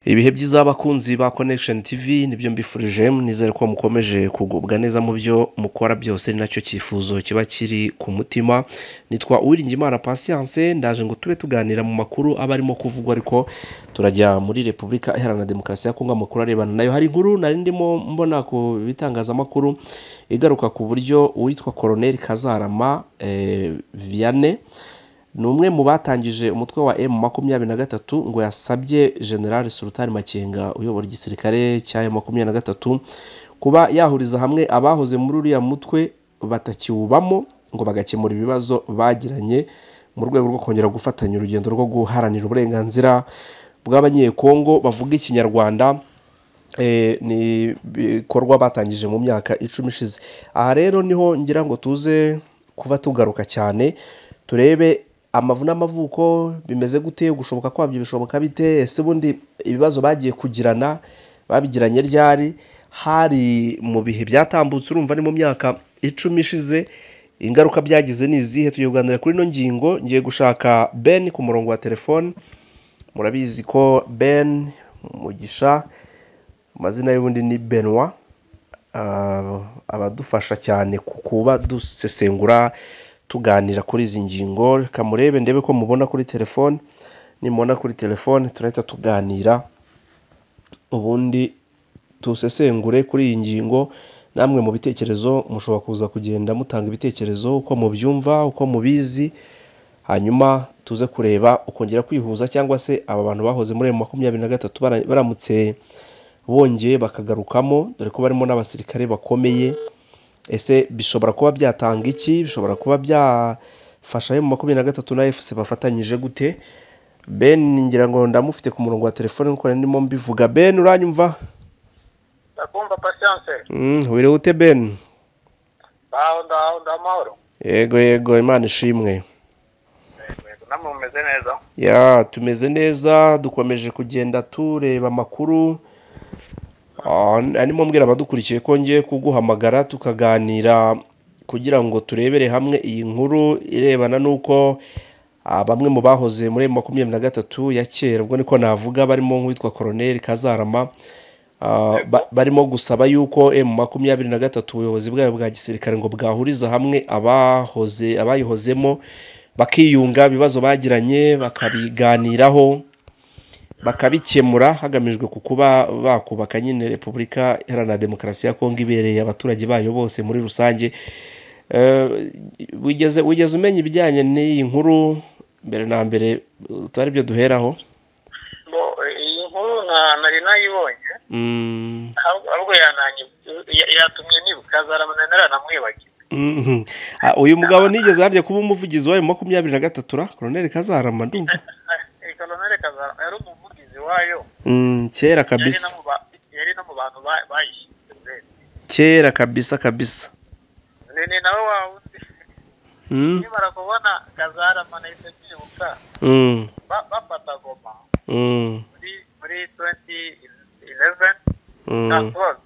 ibihe byiza abakunzi ba connection tv nibyo mbifurije nizere ko mukomeje kugubwa neza mu byo mukora byose ni nacyo cyifuzo kiba kiri ku mutima nitwa uwiringimana patience ndaje ngo tube tuganira mu makuru aba arimo kuvugwa ariko turajya muri repubulika iharanira demokarasi ya kongo amakuru arebana nayo hari inkuru nari ndimo mbona ku bitangazamakuru igaruka ku buryo uwitwa colonel kazarama eh, vianney ni umwe mu batangije umutwe wa M makumyabiri na gatatu ngo yasabye General Sultan Makenga uyobora igisirikare cya M makumyabiri na gatatu kuba yahuriza hamwe abahoze muri uriya mutwe batakiwubamo ngo bagakemura ibibazo bagiranye mu rwego rwo kongera gufatanya urugendo rwo guharanira uburenganzira bw'abanyekongo bavuga ikinyarwanda eh, ni ibikorwa batangije mu myaka icumi ishize aha rero niho ngira ngo tuze kuba tugaruka cyane turebe amavu n'amavuko bimeze gute gushoboka kwabyo bishoboka bite ese ubundi ibibazo bagiye kugirana babigiranye ryari hari mu bihe byatambutse urumva ni mu myaka icumi ishize ingaruka byagize ni izihe tugiye kuganira kuri ino ngingo ngiye gushaka ben ku murongo wa telefone murabizi ko ben mugisha amazina y'ubundi ni benwa ah, abadufasha cyane ku kuba dusesengura tuganira kuri izi ngingo reka murebe ndebe ko mubona kuri telefone nimubona kuri telefone turahita tuganira ubundi dusesengure kuri iyi ngingo namwe mu bitekerezo mushobora kuza kugenda mutanga ibitekerezo uko mubyumva uko mubizi hanyuma tuze kureba ukongera kwihuza cyangwa se aba bantu bahoze muri ayo makumyabiri na gatatu bara- baramutse bongeye bakagarukamo dore ko barimo n'abasirikare bakomeye ese bishobora kuba byatanga iki bishobora kuba byafasha mu makumyabiri na gatatu na efuse bafatanyije gute ben ngira ngo ndamufite ku murongo wa telefone kuko nari ndimo mbivuga ben uranyumva ndakumva patiyanse Mm, wiriwe ute ben baho ndaho ndamahoro yego yego imana ishimwe yego namwe mumeze neza ya tumeze neza dukomeje kugenda tureba amakuru Ah, arimo mbwira abadukurikiye ko ngiye kuguhamagara tukaganira kugira ngo turebere hamwe iyi nkuru irebana n'uko ah, bamwe mu bahoze muri M makumyabiri na gatatu ya kera ubwo niko navuga barimo nk'uwitwa koroneli kazarama ah, ba- barimo gusaba yuko M makumyabiri na gatatu ubuyobozi bwayo bwa gisirikare ngo bwahuriza hamwe abahoze abayihozemo bakiyunga ibibazo bagiranye bakabiganiraho bakabikemura hagamijwe ku kuba bakubaka nyine repubulika iharanira demokarasi ya kongo ibereye abaturage bayo bose muri rusange Eh, wigeze wigeze umenya ibijyanye n'iyi nkuru mbere na mbere utari byo duheraho ngo iyi nkuru na- nari nayibonye Mm, ahubwo ahubwo yananye ya- yatumye nibuka kazarama nari naranamwibagiwe mhm. Ah, uyu mugabo nigeze harya kuba umuvugizi wayo makumyabiri na gatatu ra koroneli kazarama ndumva iyi koloneli kazarama yari umuvugizi wayo Mm, kera yari kabisa no mu ba- yari no mu bantu ba- bayishyize kera kabisa kabisa ni ni nawe wawundi Mm, nimara kubona kazarama nahise nibuka mm, ba- bafata goma mm. muri muri 2011 na Mm, 12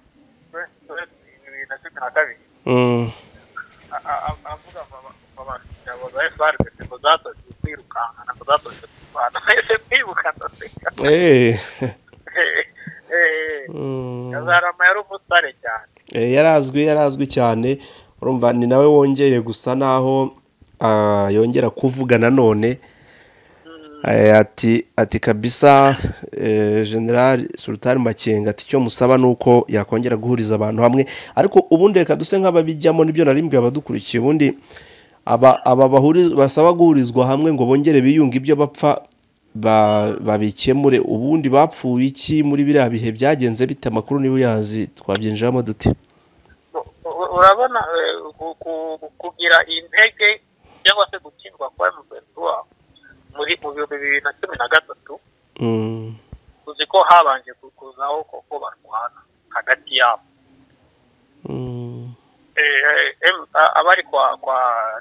2012 na cumi na kabiri mm, a- a- a- avuga abashyabo za FRDC ngo zatojwe kwirukankana ngo zatojwe kurwana ese kwibuka ndaseka eh, Eh, mm. kazarama yari umusare cyane Eh, yarazwi yarazwi cyane urumva ni nawe wongeye gusa naho ah, yongera kuvuga nanone Mm, eh, ati ati kabisa eh, General Sultan Makenga ati icyo musaba ni uko yakongera guhuriza abantu hamwe ariko ubundi reka duse nk'ababijyamo nibyo narimbwe abadukurikiye ubundi aba aba bahuriz- basaba guhurizwa hamwe ngo bongere biyunge ibyo bapfa ba- babikemure ubundi bapfuye iki muri biriya bihe byagenze bite amakuru niba uyazi twabyinjiramo dute u- u- urabona eh, ku- ku- kugira intege cyangwa se gutsindwa kwa mperwa muri mu bihumbi bibiri na cumi na gatatu Mm, uzi ko habanje ku- kuzaho koko barwana hagati yabo mm, Eh, em- a- abari kwa kwa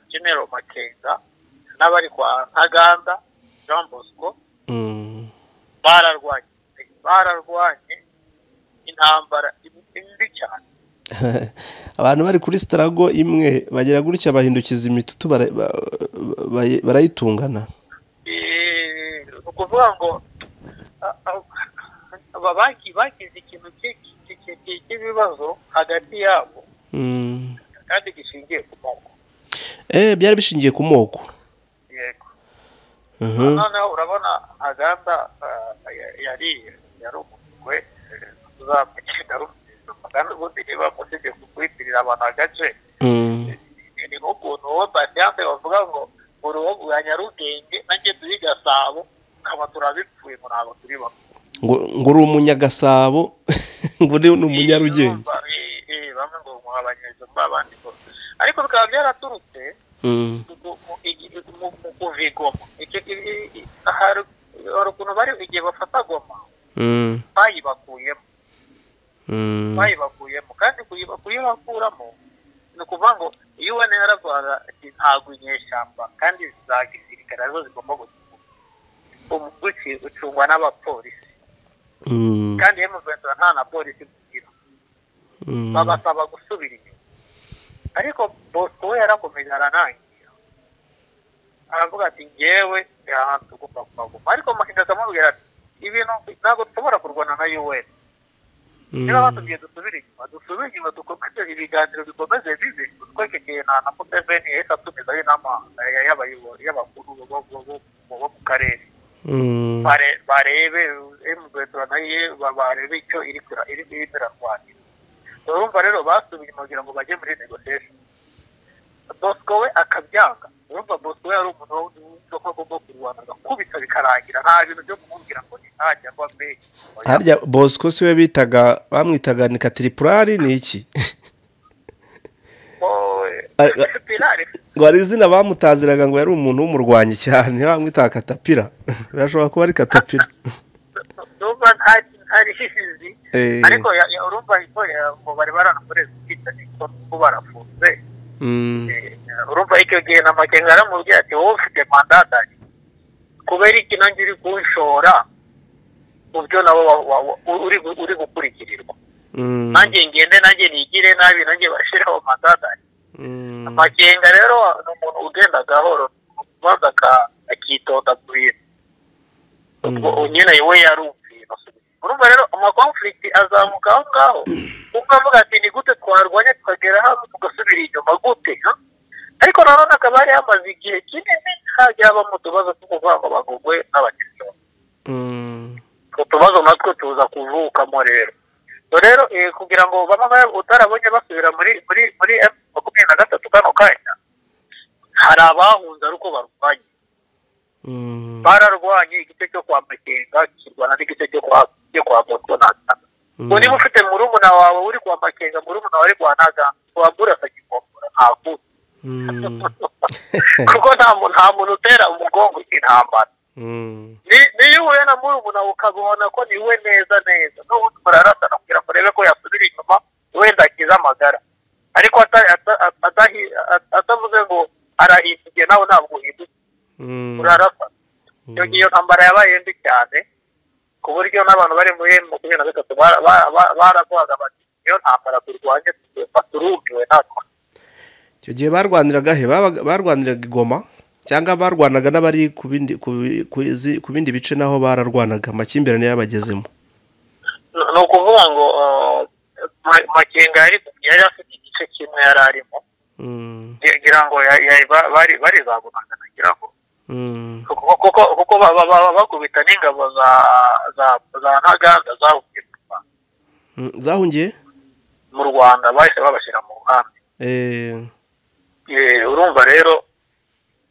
genero makenga n'abari kwa ntaganda jean bosco mm, bararwanye bararwanye intambara imbi cyane abantu bari kuri sitarago imwe bagera gutya bahindukiza imitutu bara- ba- ba- barayitungana Eh, ni ukuvuga ngo a- a- bagize ikintu cy'ibibazo hagati yabo kandi gishingiye ku moko eh byari bishingiye ku moko yego Mhm. noneho urabona aganda yari yari umugwe uzamukenda kandi ubundi niba musibye kukwitirira abantu agace Mm. ni nk'ukuntu uwo batiyanse bavuga ngo buri wo bwa nyarugenge nanjye turi gasabo tukaba turabipfuye ngo ntabwo turi bamwe ngo ngo uri umunyagasabo ngo uri n'umunyarugenge Eh, eh, bamwe ngo muhabanyiriza muri abandi bose ariko bikaba byaraturutse Mm. mu- mu- igi- mu mu kuvigoma Icyo- i- i- hari hari ukuntu bari igihe bafata goma Mm. bayibakuyemo Mm. bayibakuyemo kandi kuyiba- kuyibakuramo ni ukuvuga ngo iyo UN yaravugaga ati ntabwo inyeshyamba kandi za gisirikare arizo zigomba gucungwa umuguci ucungwa n'abapolisi Mm. kandi hano rwanda nta na polisi tugira Mm. babasaba gusubira inyuma ariko bosco we yarakomeje aranangira aravuga ati ngewe ahantu tugomba kuhaguma ariko makinga akamubwira ati ibintu ntabwo dushobora kurwana na un niba Mm. batubwiye dusubire inyuma dusubire inyuma dukomeze ibiganiro bikomeze bibe kuko icyo gihe nta na muteveni yahise atumizaho inama eh, y'abayobo- y'abakuru bo- bo- bo- bo- bo mu karere Mm. bare- barebe emugwetura nayo barebe icyo iri kura- iri iri irarwanira urumva rero basubiye kugira ngo bajye muri negotiation bosco we akabyanga urumva bosco we yari umuntu w'ubwoko bwo kurwana agakubita bikarangira nta bintu byo kumubwira ngo ni ntajya ngo mbe harya bosco siwe bitaga bamwitaga ni katiripurari ni iki Ah, ah. pirare ngo hari izina bamutaziraga ngo yari umuntu w'umurwanyi cyane bamwitaga katapira birashobora kuba ari katapira numva ntari ntari hizi Eh, ariko ya- ya- urumva icyo ya- ngo bari baranamurenze kwita ko barafunze mm, Eh, urumva icyo gihe na makenga aramubwira ati wowe ufite manda dani kubera iki nanjye uri kunshora mu byo nawe wa- wa- wa- uri gu- uri gukurikirirwa mm, nanjye ngende nanjye nigire nabi nanjye bashireho manda dani mm, makenga rero ni umuntu ugenda gahoro maze aka- akitonda ku bintu ubwo Mm. nyine we yarumviye urumva rero amakonflikt azamuka aho ngaho kuko avuga ati ni gute twarwanya tukagera hano tugasubira inyuma gute ha?" ariko nanone akaba yari yamaze igihe kinini hajya habamo utubazo two kuvuga ngo bagugwe n'abakiriya mm, utwo tubazo natwo tuza kuvukamo rero So rero eh, kugira ngo bamwe utarabonye basubira muri muri muri M makumyabiri na gatatu kano kanya hari abahunze ari uko barwanya mm, bararwanye igice cyo kwa makenga kirwana n'igice cyo kwa cyo kwa moto nagana mm, ngo niba ufite murumuna wawe uri kwa makenga murumuna wawe ari kwa nagana wabura akagikomora ntakuzi mm, kuko nta muntu nta muntu utera umugongo intambara mm, Ni- niyo uhuye na murumuna ukabona ko niwe neza neza n'ubundi murarasana kugira ngo urebe ko yasubira inyuma wenda akize amagara ariko ata- ata- atahi- at- atavuze ngo arahindukiye nawe ntabwo uhindukiye mm, urarasana iyo mm, ngiyo ntambara yabaye mbi cyane ku buryo n'abantu bari muri M makumyabiri na gatatu bara- bara- bara- baragwaga bati iyo ntambara turwanye tugomba turumiwe natwe icyo gihe barwaniraga he Babaga- barwaniraga igoma cyangwa barwanaga n'abari ku bindi ku bi- ku izi- ku bindi bice naho bararwanaga amakimbirane yabagezemo Ni- ni ukuvuga ngo uh, Ma- makenga yari yari afite igice kimwe yari arimo Mm, ngira ngo ya- ya- ba- bari- barizagunaga nagira ngo mm, kuko kuko- kuko ba- ba- ba- bakubita n'ingabo za za- za ntaganda zahuye mu Rwanda- mm, zahungiye mu rwanda bahise babashyira mu nkambi Eh, Eh, urumva rero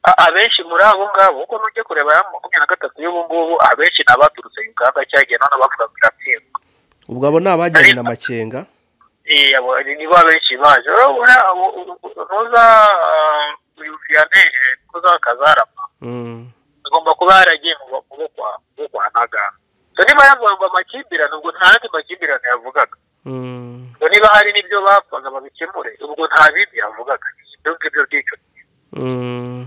a- abenshi muri abo ngabo uko nujya kureba ya makumyabiri na gatatu y'ubu ngubu abenshi ni abaturutse uganda cyagiye none bavuga ngo iratsindwa ubwo abo ni abajyanye na makenga Eh, abo- nibo abenshi baje rero buriya abo- u- u- ntuza ah, wiyumviyane eh, ntuza kazarama Mm, agomba kuba yaragiye mu ba- mu bo kwa- mu bo kwa ntaganda so niba yavuga ngo amakimbirane ubwo nta yandi makimbirane yavugaga mm, so niba hari n'ibyo bapfaga babikemure ubwo nta bindi yavugaga ibyo ngibyo byica Mm.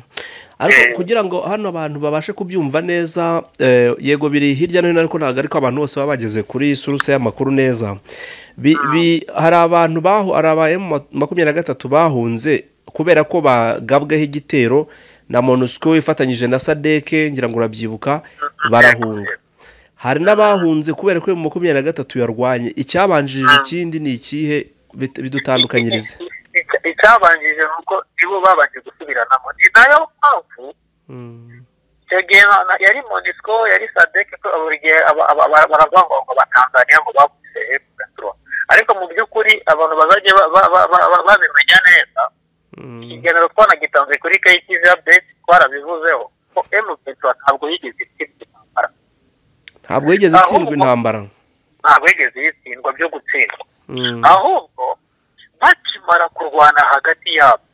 ariko Eh. kugira ngo hano abantu babashe kubyumva neza eh, yego biri hirya no hino ariko ntabwo ariko abantu bose baba bageze kuri suruse y'amakuru neza Bi- bi- hari abantu bahu hari aba M makumyabiri na gatatu bahunze kubera ko bagabweho igitero na monusco ifatanyije na sadeke ngira ngo urabyibuka barahunga hari n'abahunze kubera ko mu makumyabiri na gatatu yarwanye icyabanjirije ikindi ni ikihe bit- bidutandukanyiriza Ica- icyabanjije ni uko nibo babanje gusubiranamo ni nayo mpamvu Mm, icyo gihe na- na- yari monisco yari sadek ko buri gihe aba- aba- aba- baravuga ngo ngo abatanzaniya ngo babuze emugaturo ariko mu by'ukuri abantu bazajya ba- ba- ba- ba- ba- babimenya neza mm, ikiganiro twanagitanze kuri kayitizi update twarabivuzeho ko emugaturo ntabwo yigeze itsindwa intambara ntabwo yigeze itsindwa intambara ntabwo yigeze yitsindwa byo gutsindwa Mm, ahubwo bakimara kurwana hagati yabo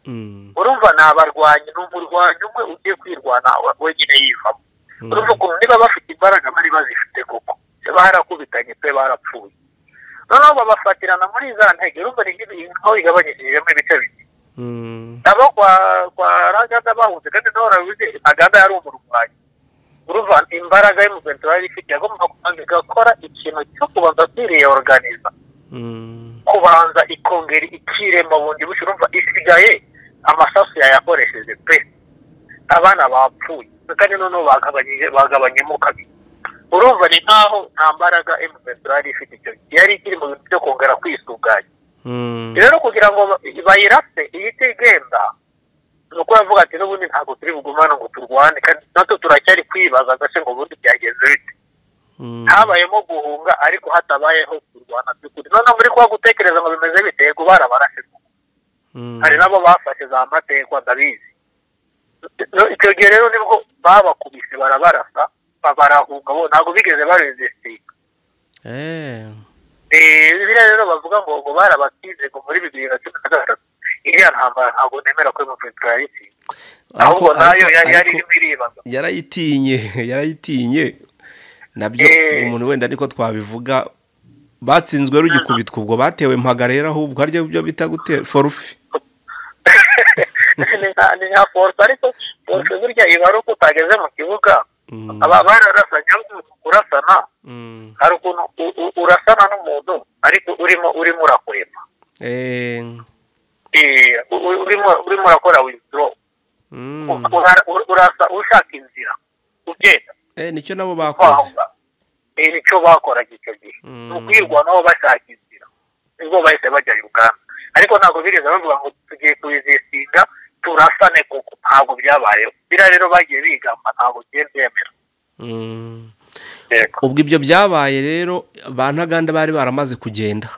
mm, urumva ni abarwanyi ni umurwanyi umwe ugiye kwirwana we- wenyine yivamo urumva mm, ukuntu niba bafite imbaraga bari bazifite koko Se barakubitanye pe barapfuye noneho babafatirana muri za ntege urumva ni nk'ibintu aho bigabanyishijemo ibice bibiri mm, abo kwa kwa raganda bahunze kandi nawe urabizi aganda yari umurwanyi urumva imbaraga y'umugenzi yari ifite yagomba kubanza igakora ikintu cyo kubanza kwiriyorganiza mm, kubanza ikongera ikirema bundi bushya urumva isigaye amasasu yayakoresheje pe abana bapfuye kandi noneho bagabanyije bagabanyemo kabiri urumva ni nkaho nta mbaraga emuventura yari ifite icyo gihe yari ikiri mu bintu byo kongera kwisuganya mm, rero kugira ngo ba- bayirase iyi itigenda ni uko yavuga ati n'ubundi ntabwo turi bugumane ngo turwane kandi natwe turacyari kwibaza agase ngo ubundi byagenze bite mm. habayemo guhunga ariko hatabayeho kurwana by'ukuri noneho muri kuba gutekereza ngo bimeze bite yego barabarashe Mm, hari nabo bafashe za mategeko ndabizi No- icyo gihe rero nibwo babakubise barabarasa ba- barahunga bo ntabwo bigeze barezesitinga eh, biriya rero bavuga ngo ngo barabakize ngo muri bibiri na cumi na gatatu iriya ntambara ntabwo nemera ko emuventura yayitsinze ahubwo ariko- nayo ariko- yari yari ariko- irimo iribaza yarayitinye yarayitinye nabyo Eh. umuntu wenda ariko twabivuga batsinzwe rugikubitwa ubwo batewe mpaga rero ahubwo harya byo bita gute forufe Ni nka- ni nka force ariko force burya iba ari uko utageze mu kibuga aba bararasanye ariko kurasana hari ukuntu u- u- urasana n'umuntu ariko urimo urimo urakurema Eh, u- u- urimo urimo urakora withdraw Ura- ura- urasa ushaka inzira ugenda nicyo nabo bakoze kwanga Eh, nicyo bakoraga icyo gihe Mm. ni ukwirwa nabo bashaka inzira nibwo bahise bajya uganda ariko ntabwo bigeze bavuga ngo tugiye kubizisiga turasane kuko ntabwo byabayeho biriya rero bagiye bigamba ntabwo bigiye byemera Mm. yego ubwo ibyo byabaye rero ba ntaganda bari baramaze kugenda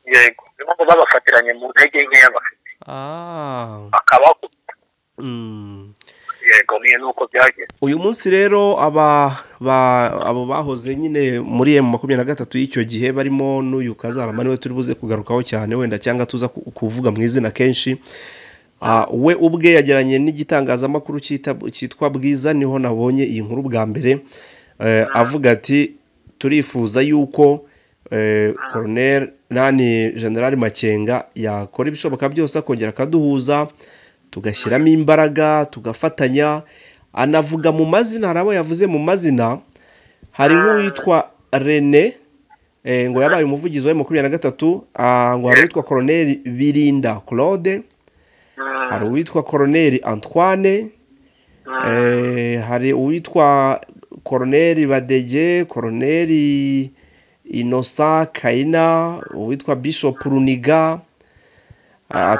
yego ni nko babafatiranye mu ntege nkeya bafite Ah. bakabakuba Mm. yego niyo ni uko byagenze uyu munsi rero aba ba- abo bahoze nyine muri emu makumyabiri na gatatu y'icyo gihe barimo n'uyu kazarama niwe turi buze kugarukaho cyane wenda cyangwa tuza ku- kuvuga mu izina kenshi Ah, we ubwe yageranye n'igitangazamakuru cyita- cyitwa bwiza niho nabonye iyi nkuru bwa mbere Eh, avuga ati turifuza yuko eh, Colonel nani general makenga yakora ibishoboka byose akongera akaduhuza tugashyiramo imbaraga tugafatanya anavuga mu mazina hari abo yavuze mu mazina hari nk'uwitwa rene eh, ngo yabaye umuvugizi wa makumyabiri na gatatu ah, ngo hari uwitwa Colonel birinda claude Mm, hari uwitwa Colonel antoine mm. Eh, hari uwitwa koroneri badege koroneri inosa kayina uwitwa bishop runiga Eh,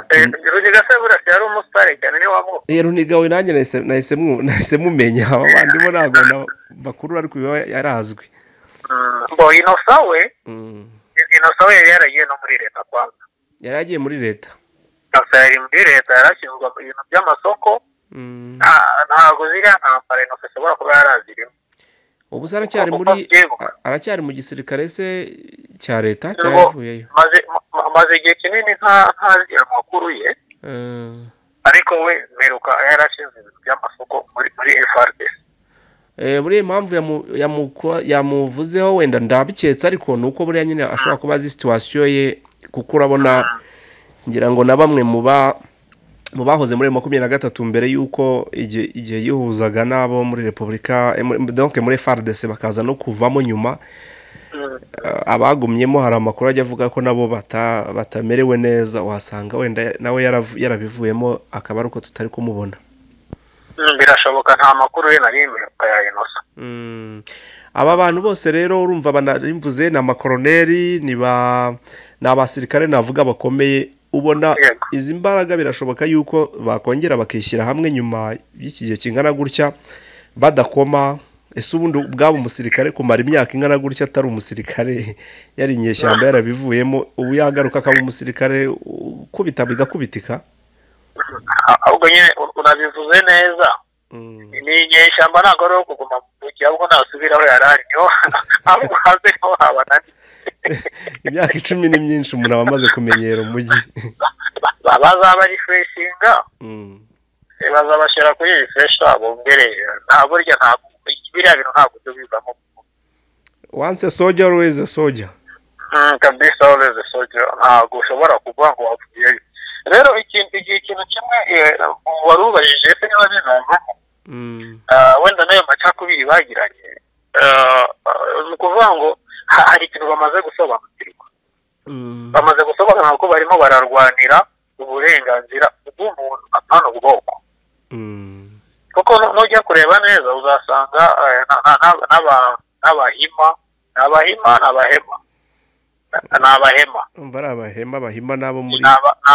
Runiga se burasa yari umusitari cyane niwe wamu Eh, runiga we nanjye nahise- nahise mu- nahise mumenya aba bandi bo ntabwo na- bakuru ariko biba yarazwi Mm, bo inosa we Mm. inosa we yari yaragiye no muri leta kwanza yari yagiye muri leta inosa yari muri leta yarashyizwe mu bintu by'amasoko Mm. nta- ntabwo ziriya ntambara inosa ishobora kuba yarazirimo ubu se aracyari muri a- aracyari mu gisirikare se cya leta cyangwa Ngo- yavuyeyo maze ma- amaze igihe kinini nta- ntazi amakuru ye Eh. ariko we mperuka yarashinze ibintu by'amasoko muri muri FRDC Eh, buriya impamvu yamu- yamuko- yamuvuzeho wenda ndabiketse ariko ni uko buriya nyine ashobora kuba azi situwasiyo ye kuko urabona ngira ngo na bamwe mu ba mu bahoze muri makumyabiri na gatatu mbere y'uko igihe igihe yihuzaga n'abo muri repubulika eh, muri- donc muri fardc bakaza no kuvamo nyuma Mm, eh, abagumyemo hari amakuru ajya avuga ko nabo bata, batamerewe neza wasanga wenda nawe yarav- yarabivuyemo akaba ari uko tutari kumubona mm, birashoboka nta makuru ye nari mperuka ya inosa Mm. aba bantu bose rero urumva banarimvuze ni amakoroneri ni ba ni abasirikare navuga bakomeye ubona Yego. izi mbaraga birashoboka yuko bakongera bakishyira hamwe nyuma y'iki gihe kingana gutya badakoma ese ubundi ubwabo umusirikare kumara imyaka ingana gutya atari umusirikare yari inyeshyamba yarabivuyemo ubu yagaruka akaba umusirikare ukubita bigakubitika Ah, ahubwo nyine u- unabivuze neza Mm. ni inyeshyamba ntabwo ari uwo kuguma mu gihe ahubwo nasubira aho yari ari niho ahubwo hanze niho habana imyaka icumi ni myinshi umuntu aba amaze kumenyera umujyi bazaba refreshinga Mm. eh, bazabashyira kuri refresh bongere nta burya ntabwo biriya bintu ntabwo tubivamo once a soldier always a soldier Mm, kabisa ureze soja ntabwo ushobora kuvuga ngo wavuyeyo rero ikintu igihe ikintu kimwe eh, wari ubajije ese niba bizavamo Mm. ah, wenda n'ayo macakubiri bagiranye ah, ah, ni ukuvuga ngo ha- hari ikintu bamaze gusobanukirwa Mm. bamaze gusobanura ko barimo bararwanira uburenganzira bw'umuntu apana ubwoko Mm. kuko nu- nujya kureba neza uzasanga eh, na- na- na- n'aba- n'abahima ni abahima ni abahema ni abahema umva ari abahema bahima n'abo muri ni aba- ni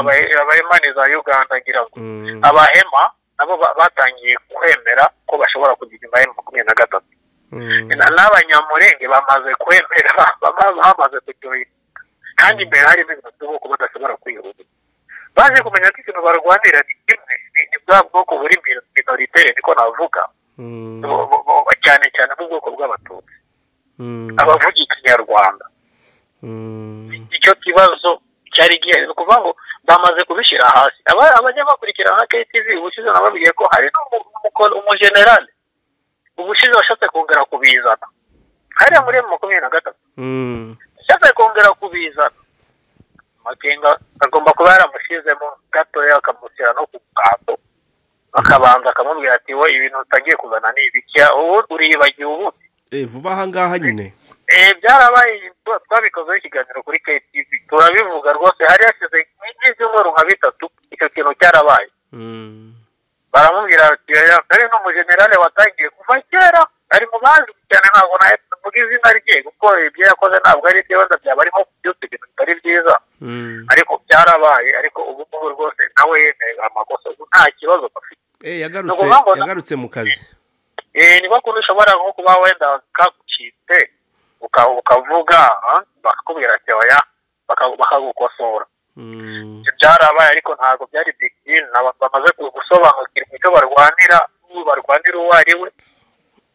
Uganda. abahe- abahema ni za uganda ngira ngo Mm. abahema nabo ba- batangiye kwemera ko bashobora kugira nyuma ya makumyabiri na gatatu Mm. Na- n'abanyamurenge bamaze kwemera bama- bamaze kujoyina kandi imbere harimo ibintu by'ubwoko badashobora kwihuza baje kumenya ko ikintu barwanira ni kimwe ni ni bwa bwoko buri minoritere niko navuga Mm. Bo- bo- bo- cyane cyane bw'ubwoko bw'abatutsi Mm. abavuga ikinyarwanda Mm. icyo kibazo cyari gihari ni ukuvuga ngo bamaze kubishyira hasi Aba- abanyabakurikirana nka ktv ubushize nababwiye ko hari n'umu- umujenerali ubushize washatse kongera kubizana hariya muri emu makumyabiri na gatatu Mm. yashatse kongera kubizana makenga agomba kuba yaramushyizemo gatoya akamushyira no ku mukato akabanza akamubwira ati we ibintu utangiye kuzana ni ibikiya ubu uriyibagiwe ubu Eh, vuba aha ngaha nyine Eh, byarabaye twa- twabikozeho ikiganiro kuri KTV turabivuga rwose hari hashize nk'ibyumweru nka bitatu icyo kintu cyarabaye Mm. baramubwira bati "Oya, kare n'umujenerale watangiye kuva kera ari mu bazi cyane ntabwo nahita mvuga izina rye kuko ibyo yakoze ntabwo ari byo wenda byaba arimo kubyutsa ibintu bitari byiza Mm. ariko byarabaye ariko ubu ngubu rwose nawe yemeye amakosa ubu nta kibazo afite Eh, yagarutse Ni ukuvuga ngo- yagarutse mu kazi Eh, ni ko kuntu ushobora nko kuba wenda kagucitse uka- ukavuga ah, bakakubwira ati oya baka- bakagukosora Mm. Ibyo byarabaye ariko ntabwo byari big deal naba- bamaze gusobanukirwa icyo barwanira ubu barwanira uwo ari we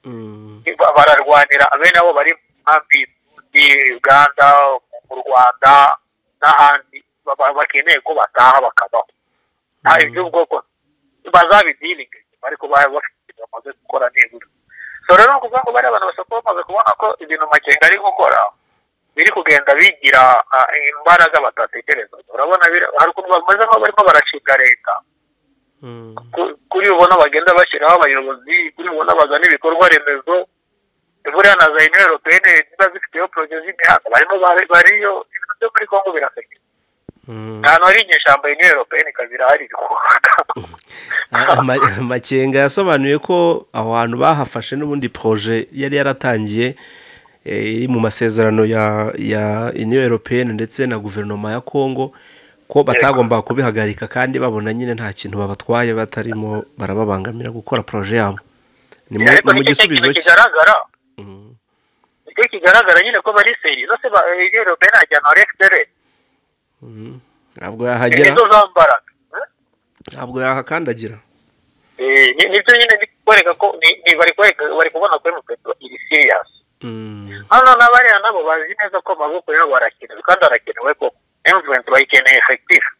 Mm. ba- bararwanira bene abo bari mu nkambi muri uganda mu rwanda n'ahandi ba- ba- bakeneye ko bataha bakabaho nta Mm. iby'ubwoko bazabidiringa ariko bari bafite ibintu bamaze gukora nibura so rero ni ukuvuga ngo bariya bantu basaba kuba bamaze kubona ko ibintu makenga ari gukora biri kugenda bigira ah, imbaraga batatekerezaga urabona bira- hari ukuntu bameze nk'aho barimo barashinga leta Mm. ku- kuri ubona bagenda bashyiraho abayobozi kuri ubona bazana ibikorwa remezo buriya na za inere europeyene ziba zifiteho poroje z'imihanda barimo bari- bariyo ibintu byo muri kongo birasekera Mm. ahantu hari inyeshyamba inere europeyene ikazirahari rikubaka Ama- makenga yasobanuye ko aho hantu bahafashe n'ubundi proje yari yaratangiye eh, iri mu masezerano ya ya uniyo europeyene ndetse na guverinoma ya congo ko batagombaga kubihagarika kandi babona nyine nta kintu babatwaye batarimo barababangamira gukora proje yabo ni mu- ariko ni mu nicyo gisubizo kintu cye kigaragara Mm, nicyo kigaragara nyine ko bari seri zose ba- inere europeyene ajyana wa efuperi mm. ntabwo yahagera nizo zambaraga ntabwo yahakandagira Eh, ni- nibyo nyine biri kwereka ko ni- ni- bari kwereka bari kubona ko emupeti iri siriyasi Mm, hano n'abariya nabo bazi neza ko amaboko yabo arakenewe kandi arakenewe koko emuvurenti bayikeneye efekitifu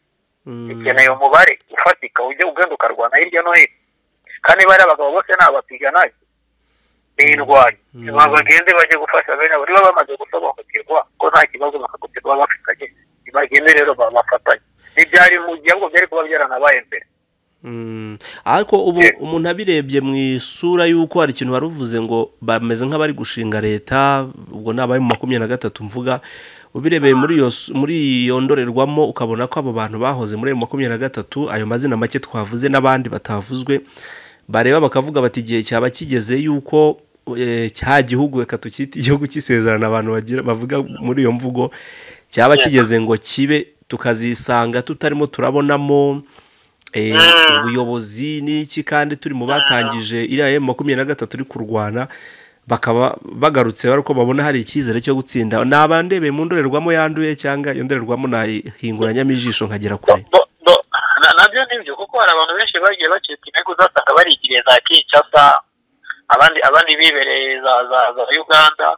mm, ikeneye umubare ufatika ujya ugenda ukarwana hirya no hino kandi bariya abagabo bose ni abapiganage biyirwanya Mm. Ngo bagende bajye gufasha bene abo niba bamaze gusobanukirwa ko nta kibazo bakagukirwa bafitanye bagende rero babafatanye ntibyari mu gihe ahubwo byari kuba byaranabaye mbere Mm. ariko ubu Yeah. umuntu abirebye mu isura y'uko hari ikintu baruvuze ngo bameze nk'abari gushinga leta ubwo ni abayo mu makumyabiri na gatatu mvuga ubirebeye muri iyo su- muri iyo ndorerwamo ukabona ko abo bantu bahoze muri ayo makumyabiri na gatatu ayo mazina make twavuze n'abandi batavuzwe bareba bakavuga bati igihe cyaba kigeze yuko cya gihugu reka tukite igihugu cy'isezerano abantu bagira bavuga muri iyo mvugo cyaba kigeze ngo kibe tukazisanga tutarimo turabonamo ubuyobozi n'iki kandi turi mu batangije iriya emu makumyabiri na gatatu iri kurwana bakaba bagarutse ko babona hari icyizere cyo gutsinda ni abandebe mu ndorerwamo yanduye cyangwa iyo ndorerwamo nahinguranyamo ijisho nkagera kure nabyo ni byo kuko hari abantu benshi bagiye bacika intego uzasanga barigiriye za kinshasa abandi abandi bibereye za za za uganda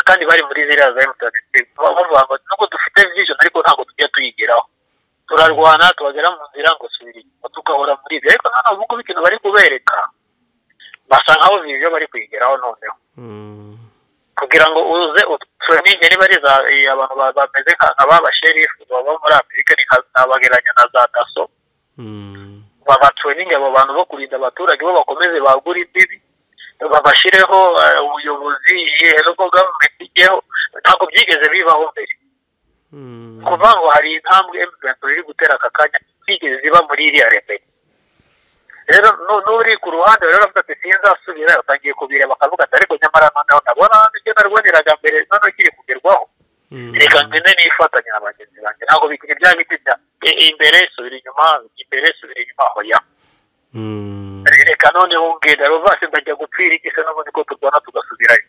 kandi bari muri ziriya za emutiyeni bavuga ngo nubwo dufite vision ariko ntabwo tujya tuyigeraho turarwana tubagera mu nzira ngo subiri tugahora muri ibyo ariko nta nubwo ikintu bari kubereka basa nkaho ibyo bari kuyigeraho noneho kugira ngo uze turaninge niba ari abantu bameze nk'ababasherifu baba muri afurika ntabagereranya na za daso babaturaninge abo bantu bo kurinda abaturage bo bakomeze bagura imbibi babashyireho ubuyobozi no gavumenti ijyeho ntabwo byigeze bibaho mbere kuva ngo hari intambwe emutiyeni iri gutera aka kanya byigeze ziba muri iriya remera rero n'uri ku ruhande rero avuga ati sinzasubira atangiye kubireba akavuga ati ariko nyamara noneho ndabona ibyo narwaniraga mbere noneho ikiri kugerwaho reka ngende nifatanya na bagenzi banjye ntabwo bikiri bya biti bya imbere subira inyuma imbere subira inyuma hoya reka noneho ngenda ruvasi ndajya gupfira iki se n'ubundi ko turwana tugasubirayo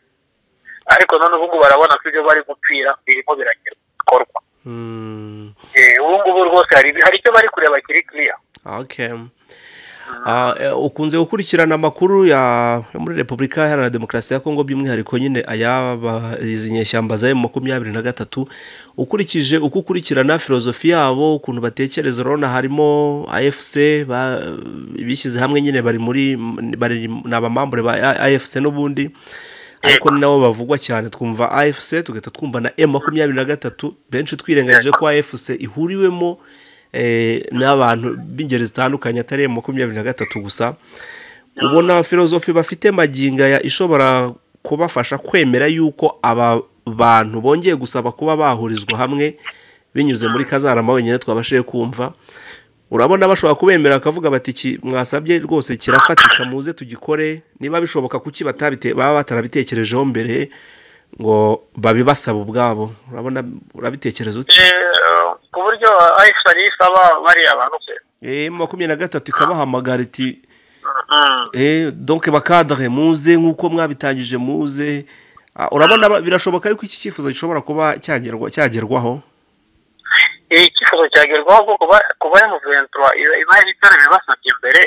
ariko none ubu ngubu barabona ko ibyo bari gupfira birimo birakorwa ubu ngubu rwose hari icyo bari kureba kiri kiriya ukunze gukurikirana amakuru ya muri repubulika iharanira demokarasi ya kongo by'umwihariko nyine izi nyeshyamba za emu makumyabiri na gatatu ukurikije uko ukurikirana filozofi yabo ukuntu batekereza urabona harimo afc bishyize hamwe nyine bari muri ni abamambure ba afc n'ubundi ariko ni nabo bavugwa cyane twumva afc tugahita twumva na emu makumyabiri na gatatu benshi twirengagije ko afc ihuriwemo n'abantu b'ingeri zitandukanye atari makumyabiri na gatatu gusa ubona filozofi bafite maginga ishobora kubafasha kwemera yuko aba bantu bongeye gusaba kuba bahurizwa hamwe binyuze muri kazarama wenyine twabashije kumva urabona bashobora kubemera bakavuga bati mwasabye rwose kirafatika muze tugikore niba bishoboka kuki baba batarabitekerejeho mbere ngo babibasaba ubwabo urabona urabitekereza ute ku buryo ayisari isaba bariya bantu se eh makumyabiri na gatatu ikabahamagara iti eh donc bakadre muze nk'uko mwabitangije muze urabona birashoboka yuko iki cyifuzo gishobora kuba cyagerwa cyagerwaho icyifuzo cyagerwaho kuko kuba ya muventura iba ibitaro bibasabye mbere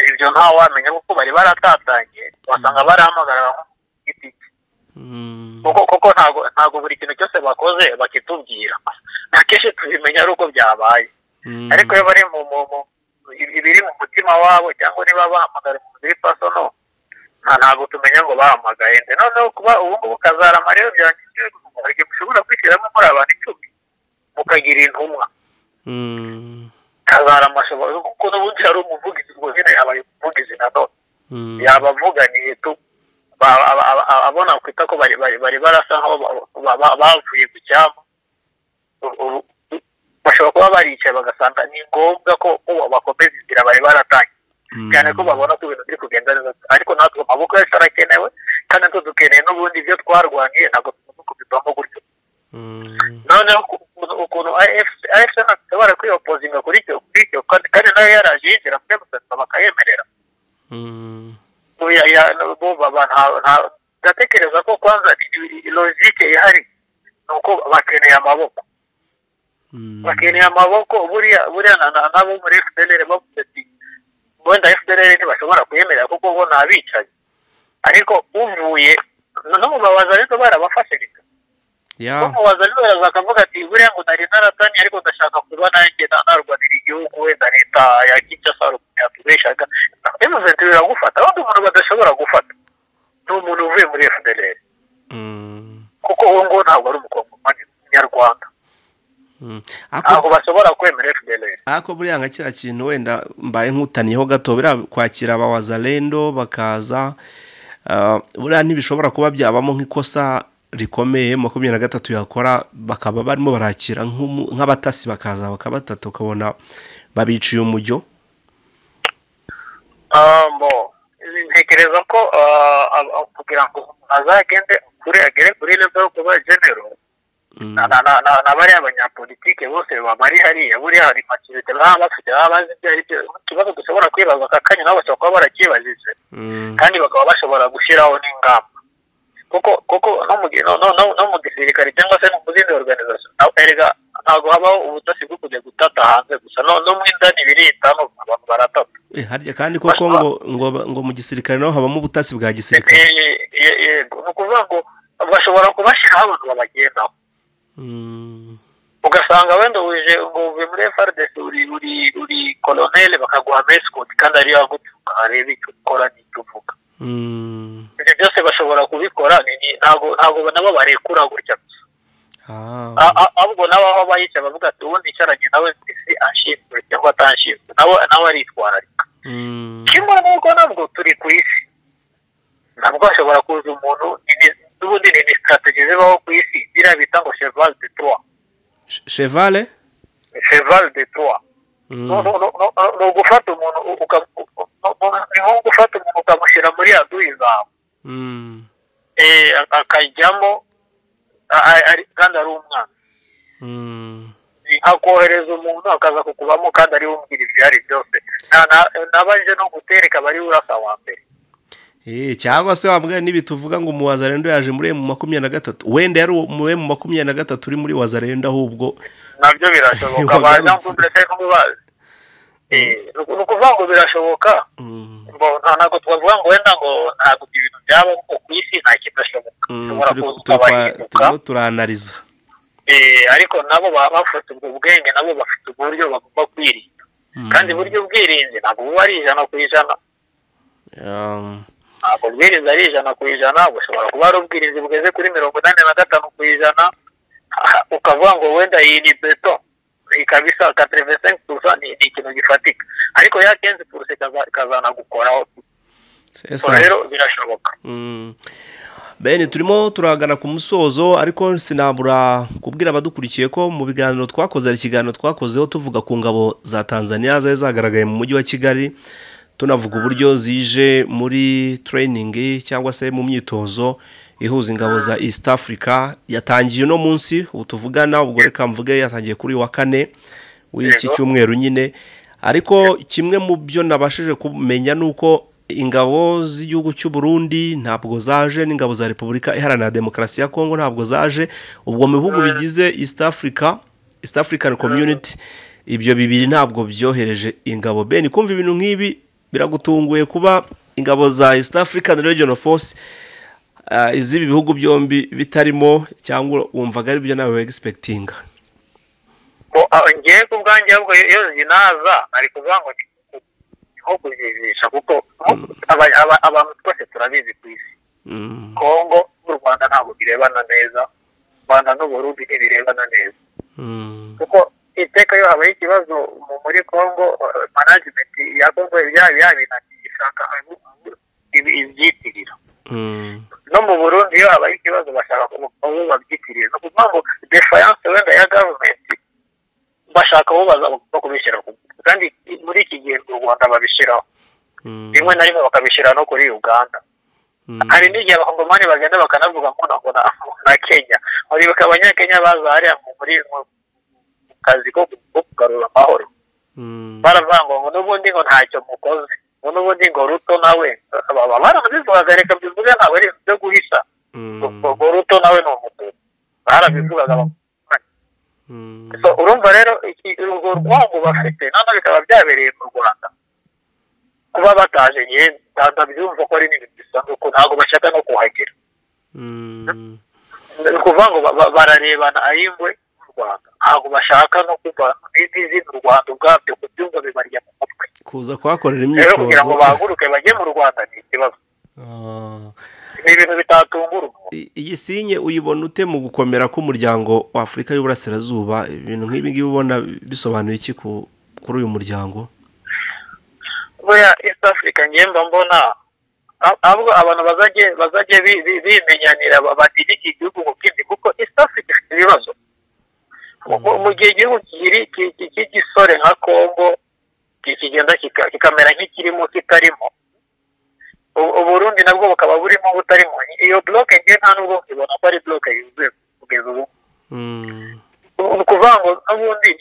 ibyo ntawe wamenya kuko bari baratatanye wasanga barahamagara itike kuko ntabwo buri kintu cyose bakoze bakitubwira akenshi tubimenya ari uko byabaye ariko iyo bari mu ibiri mu mutima wabo cyangwa niba bahamagara mu nzira ipasono ntabwo tumenya ngo bahamagaye noneho kuba ubu ngubu kazarama rero byangije mushobora kwishyiramo muri abantu icumi mukagira intumwa kazarama ashobora kuko n'ubundi hari umuvugizi ngo nyine yabaye umuvugizi nanone yabavuganiye tu abona kwita ko bari barasa nkaho bavuye ku cyambu bashobora kuba baricaye bagasanga ni ngombwa ko bakomeza inzira bari baratangiye cyane ko babona ko ibintu biri kugenda neza ariko natwe amaboko yacu arakenewe kandi natwe dukeneye n'ubundi ibyo twarwaniye ntabwo tugomba kubivamo gutyo noneho ukuntu afc ntashobora kwiyopozinga kuri icyo kandi nayo yaraje yinjira muri emusesi bakayemerera ndatekereza ko kwanza logike ihari ni uko bakeneye amaboko bakeneye amaboko buriya nabo muri fpr bavuze ati wenda fpr ntibashobora kuyemerera kuko bo ni abicaye ariko uvuye n'umubabaza rero barabafashe reka umubaza rero baraza akavuga ati buriya ngo nari naratanye ariko ndashaka kuba nanjye narwanira igihugu wenda leta ya kinshasa yatubeshaga emuventi biragufata abandi umuntu badashobora gufata ni umuntu uvuye muri fdr kuko uwo nguwo ntabwo ari umukobwa nyarwanda ntabwo bashobora kwemera fdr ariko buriya nka kiriya kintu wenda mbaye nkutaniyeho gato biriya kwakira abawazarendo bakaza buriya ntibishobora kuba byabamo nk'ikosa rikomeye makumyabiri na gatatu yakora bakaba barimo barakira nk'abatasi bakaza bakabatata ukabona babiciye umujyo ntekereza ko kugira ngo umuntu azagende kure agere kuri level yo kuba genero na bariya banyapolitike bose bari hariya buriya hari makirite baba bafite baba bazi ibyo ari byo ikibazo dushobora kwibaza aka kanya nabo bashobora kuba barakibazize kandi bakaba bashobora gushyiraho n'ingamba kuko kuko no mu gisirikare cyangwa se no mu zindi organization erega ntabwo habaho ubutasi bwo kujya gutata hanze gusa no mu indani birita abantu baratata harya kandi koko ngo ngo ngo mu gisirikare naho habamo ubutasi bwa gisirikare yego ni ukuvuga ngo bashobora kubashyiraho abantu babagendaho ugasanga wenda wuje ngo uve muri FRDC uri uri uri koloneli bakaguha mesikoti kandi ariyo agupfuka areba icyo ukora n'icyo uvuga ibyo byose bashobora kubikora ntabwo ntabwo nabo barekura gutya gusa ahubwo nabo aho bayica bavuga ati ubundi icaranye nawe isi ashinzwe cyangwa atashinzwe nawe nawe aritwararika kimwe n'uko nabwo turi ku isi ntabwo hashobora kuza umuntu n'ubundi ni sitrategi zibaho ku isi biriya bita ngo cheval de trois chevale cheval de trois ni ugufata umuntu ni nko gufata umuntu ukamushyira muri aduyi zawe akajyamo kandi ari umwana akohereza umuntu akaza kukubamo kandi ari wumvira ibyo ari byose nabanje no gutereka bari urasa wa mbere cyangwa se wambwira n'ibi tuvuga ngo mu wazarenda yaje muri mu makumyabiri na gatatu wenda yari mu mu makumyabiri na gatatu uri muri wazarenda ahubwo nabyo birashoboka ni ukuvuga ngo birashoboka ntabwo twavuga ngo wenda ngo ntabwo ibintu byaba ku isi nta kidashoboka turimo turanariza ariko nabo baba bafite ubwo bwenge nabo bafite uburyo bagomba kwirinda kandi uburyo bwirinzi ntabwo buba ari ijana ku ijana ntabwo ubwirinzi ari ijana ku ijana bushobora kuba ari ubwirinzi bugeze kuri mirongo inani na gatanu ku ijana ukavuga ngo wenda iyi ni beto ikaba isa katerevesengi gusa ni ikintu gifatika ariko ya kenzi kuruse ikazanagukoraho rero birashoboka bene turimo turagana ku musozo ariko sinabura kubwira abadukurikiye ko mu biganiro twakoze hari ikiganiro twakozeho tuvuga ku ngabo za tanzania zari zagaragaye mu mujyi wa kigali tunavuga uburyo zije muri tureyiningi cyangwa se mu myitozo ihuza ingabo za east africa yatangiye uno munsi ubu tuvugana ubwo reka mvuge yatangiye kuri wa kane w'iki cyumweru nyine ariko kimwe mu byo nabashije kumenya ni uko ingabo z'igihugu cy'u Burundi ntabwo zaje n'ingabo za repubulika iharanira demokarasi ya kongo ntabwo zaje ubwo mu bihugu bigize east africa east african community ibyo bibiri ntabwo byohereje ingabo beni kumva ibintu nk'ibi biragutunguye kuba ingabo za east african region force iz'ibi bihugu byombi bitarimo cyangwa wumvaga ari byo nawe wegisipekitinga ngewe ku bwanjye ahubwo iyo zinaza ari kuvuga ngo nko kuzijisha kuko abantu twese turabizi ku isi kongo n'u rwanda ntabwo birebana neza u rwanda n'uburundi ntibirebana neza kuko iteka iyo habaye ikibazo muri congo management ya congo ibya bya bintu ishaka ibyitirira no mu burundi iyo habaye ikibazo bashaka uwo babyitirira ni ukuvuga ngo defiance wenda ya gavumenti bashaka uwo baza kubishyira ku kandi muri iki gihe mu rwanda babishyiraho rimwe na rimwe bakabishyira no kuri uganda hari n'igihe abakongomani bagenda bakanavuga ngo na kenya uribuka abanyakenya baza hariya muri kazi ko kugarura amahoro baravuga ngo n'ubundi ngo ntacyo mukoze ngo n'ubundi ngo ruto nawe baba barabivugaga reka mbivuge ntabwo ari ibyo guhisha ngo ruto nawe ni umugore barabivugaga urumva rero urwo rwango bafite none bikaba byabereye mu rwanda kuba bataje ngewe ndabyumva ko ari n'ibintu bisanzwe ko ntabwo bashaka no kuhagera ni ukuvuga ngo bararebana ay'ingwe rwanda ntabwo bashaka no kuva n'izi mu rwanda ubwabyo ku byumba bibarya mu mutwe kuza kuhakorera imyitozo kugira ngo bahaguruke bajye mu rwanda ni ikibazo ni ibintu bitatungura iyi sinye uyibona ute mu gukomera k'umuryango wa afurika y'uburasirazuba ibintu nk'ibi ngibi ubona bisobanuye iki kuri uyu muryango buriya east africa ngemba mbona ahubwo abantu bazajye bimenyanira badirige igihugu mu bwindi kuko east africa ifite ibibazo mu gihe igihugu cy'igisore nka congo kikigenda kikamera nk'ikirimo kitarimo tubona ko ari buroke yuzuye kugeza ubu ni ukuvuga ngo n'ubundi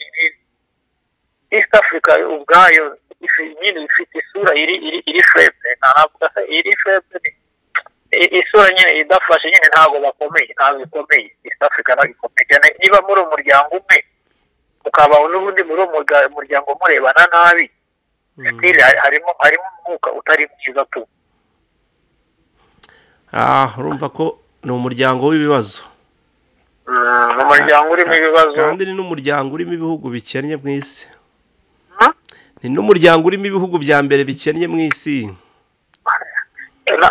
east africa ubwayo nyine ifite isura iri iri iri furebwe ntabwo iri furebwe isura nyine idafashe nyine ntabwo bakomeye ntabwo ikomeye east africa ntabwo ikomeye cyane niba muri umuryango umwe mukaba n'ubundi muri uwo muryango murebana nabi harimo harimo umwuka utari mwiza tu urumva ko ni umuryango w'ibibazo ni umuryango urimo ibibazo kandi ni n'umuryango urimo ibihugu bikennye mu isi ni n'umuryango urimo ibihugu bya mbere bikennye mu isi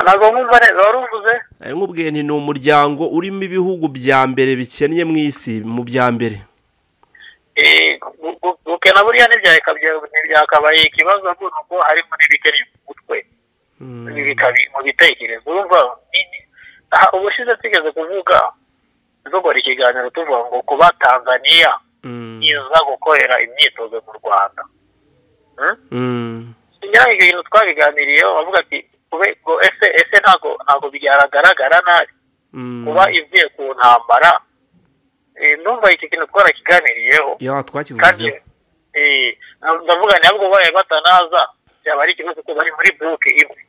ntabwo nkumva neza wari uvuze nkubwiye ni umuryango urimo ibihugu bya mbere bikennye mu isi mu bya mbere gukena buriya ntibyakabaye ikibazo ni uko harimo n'ibikennye mu mutwe mu bitekerezo urumva ubushize tugeze kuvuga dukora ikiganiro tuvuga ngo kuba tanzaniya iza gukorera imyitozo mu rwanda ibintu twabiganiriyeho bavuga ati ese ese ntabwo ntabwo byagaragara nabi kuba ivuye ku ntambara numva iki kintu twarakiganiriyeho ndavuga ntabwo babaye batanaza byaba ari ikibazo kuko bari muri buruke imwe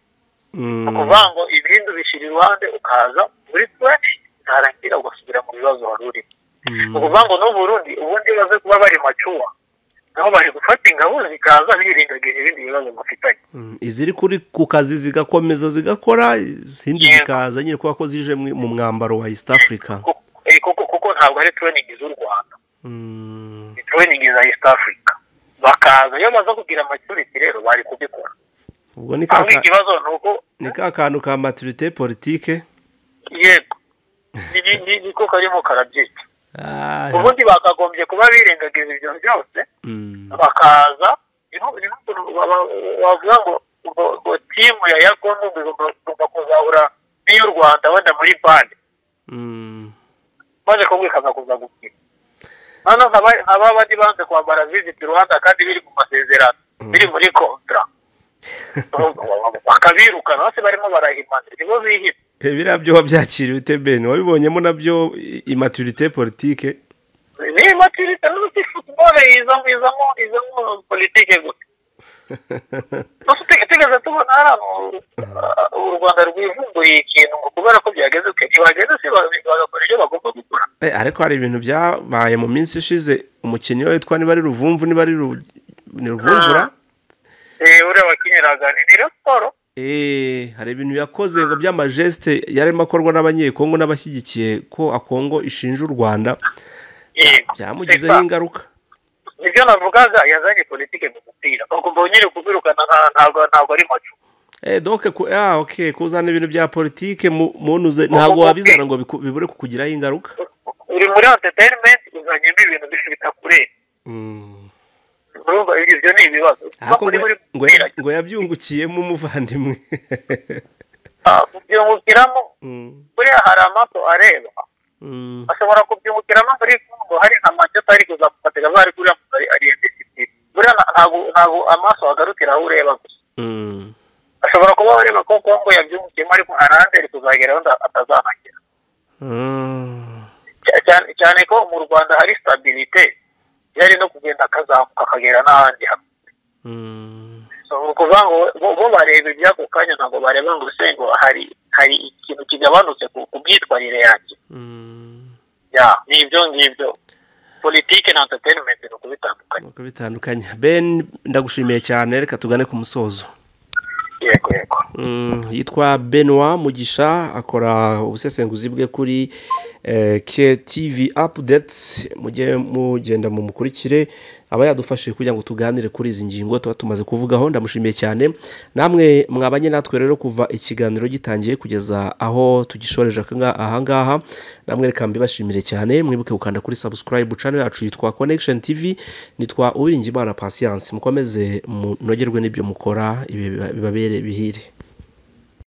ni ukuvuga ngo ibindi ubishyira iruhande ukaza muri tuwari ntarangira ugasubira mu bibazo wari urimo ni ukuvuga ngo n'uburundi ubundi baze kuba bari macuwa nabo bari gufata ingabo zikaza birengagije ibindi bibazo bafitanye iziri kuri ku kazi zigakomeza zigakora izindi zikaza nyine kubera ko zije mu mwambaro wa east africa kuko ntabwo ari tureningi z'u rwanda ni tureningi za east africa bakaza iyo baza kugira amacyuriti rero bari kubikora ubwo ni ka ikibazo ni uko ni ka kantu ka maturite politike yego niko karimo karabyita ubundi bakagombye kuba birengagiza ibyo byose bakaza bavuga ngo timu ya yakondo igomba kuzahura n'iy'u rwanda wenda muri bande maze kumwe ikaza kuza gukina noneho nkaba bandi banze kwambara viziti rwanda kandi biri mu masezerano biri muri kontra bakabirukana bose barimo barahimana nibo bihima biriya byo wabyakiriye utebeni wabibonyemo nabyo imaturite politike ni imaturite n'uti futuboro izamo izamo izamo politike gusa tugeze tubona hari u rwanda rwivumbuye ikintu kubera ko byageze uke ntibageze si bagakora ibyo bagomba gukora ariko hari ibintu byabaye mu minsi ishize umukinnyi we witwa niba ari ruvumvu niba ari ruvumvura uriya wakinyiraga ni rero siporo hari ibintu yakoze ngo by'amajesite yarimo akorwa n'abanyekongo n'abashyigikiye ko akongo ishinja u rwanda byamugizeho ingaruka nibyo navugaga yazanye politike mu mupira bakumva nyine kubirukana ntabwo ntabwo ari macu eh donc ah okay kuzana ibintu bya politike muntuze ntabwo wabizana ngo bibure kukugiraho ingaruka uri muri entertainment uzanyemo ibintu bifita kure urumva ibyo ni ibibazo ngo yabyungukiyemo umuvandimwe kubyungukiramo buriya hari amaso areba ashobora kubyungukiramo ariko ngo hari nka manchester ari kuzamufatira bari kuriya mugari ari ndesiti buriya ntabwo ntabwo amaso agarukira aho ureba gusa ashobora kuba areba ko kongo yabyungukiyemo ariko hari ahandi ari kuzageraho atazahagera cyane ko mu rwanda hari stabilite yari no kugenda akazamuka akagera n'ahandi hamwe ni ukuvuga ngo bo bareba iby'ako kanya ntabwo bareba ngo ese ngo hari hari ikintu kigabanutse ku myitwarire yanjye ni ibyo ngibyo politike na entertainment ni ukubitandukanya ukubitandukanya ben ndagushimiye cyane reka tugane ku musozo yego yego yitwa benoit mugisha akora ubusesenguzi bwe kuri ktv updates mujye mugenda mumukurikire aba yadufashije kugira ngo tuganire kuri izi ngingo tuba tumaze kuvugaho ndamushimiye cyane namwe mwabanye natwe rero kuva ikiganiro gitangiye kugeza aho tugishoreje ahangaha namwe reka mbibashimire cyane mwibuke gukanda kuri subscribe channel yacu yitwa connection tv nitwa uwiringimana patience mukomeze munogerwe n'ibyo mukora bibabere bihire